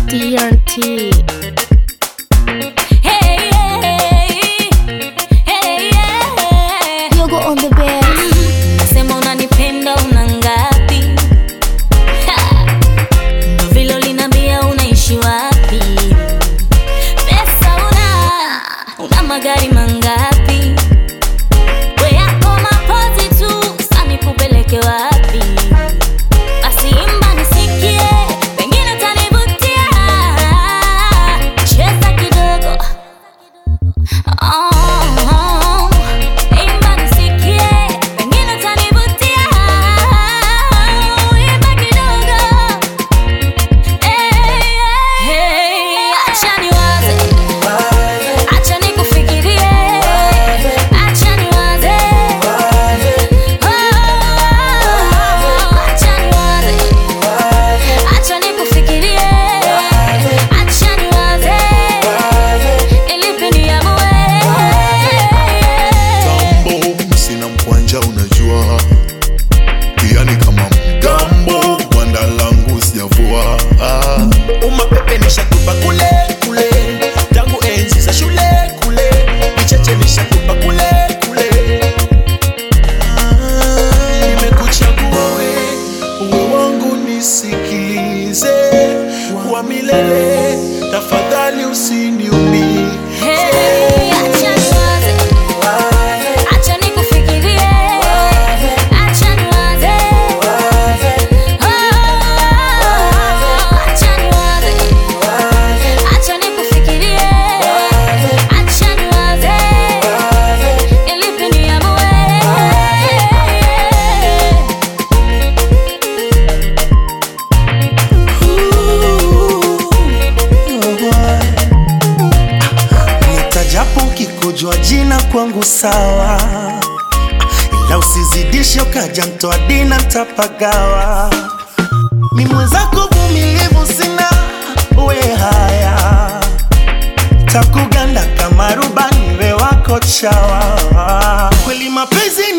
TNT. Hey, hey, hey, yeah. Yogo on the bass. Sema unanipenda una ngapi? Ha! Ndo vile uliniambia unaishi wapi? Pesa una, una magari mangapi? We yako mapozi tu, sasa nikupeleke wapi? Basi imba nisikie, pengine utanivutia. Cheza kidogo. Oh, imba nisikie, pengine utanivutia. Imba kidogo. Hey, hey, acha niwaze, acha nikufikirie, acha niwaze. Oh, acha niwaze, acha nikufikirie, acha niwaze. Nilipe niamue. Gambo, sina mkwanja unajua pia ni kama mgambo gwanda langu sijavua ah. umapepe nishakupa kule kule tangu enzi za shule kule vicheche nishakupa kule kule Ah, nimekuchagua we uwe wangu nisikilize wa milele tafadhali usiniumie Hey, acha niwaze, acha nikufikirie, acha niwaze. Oh, acha niwaze, acha nikufikirie, acha niwaze. Nilipe niamue. nitajapo ukikujua jina kwangu sawa ila usizidishe ukaja mtoa dina ntapagawa mi mwenzako vumilivu sina we haya takuganda kama rubani we wako chawa kweli mapenzi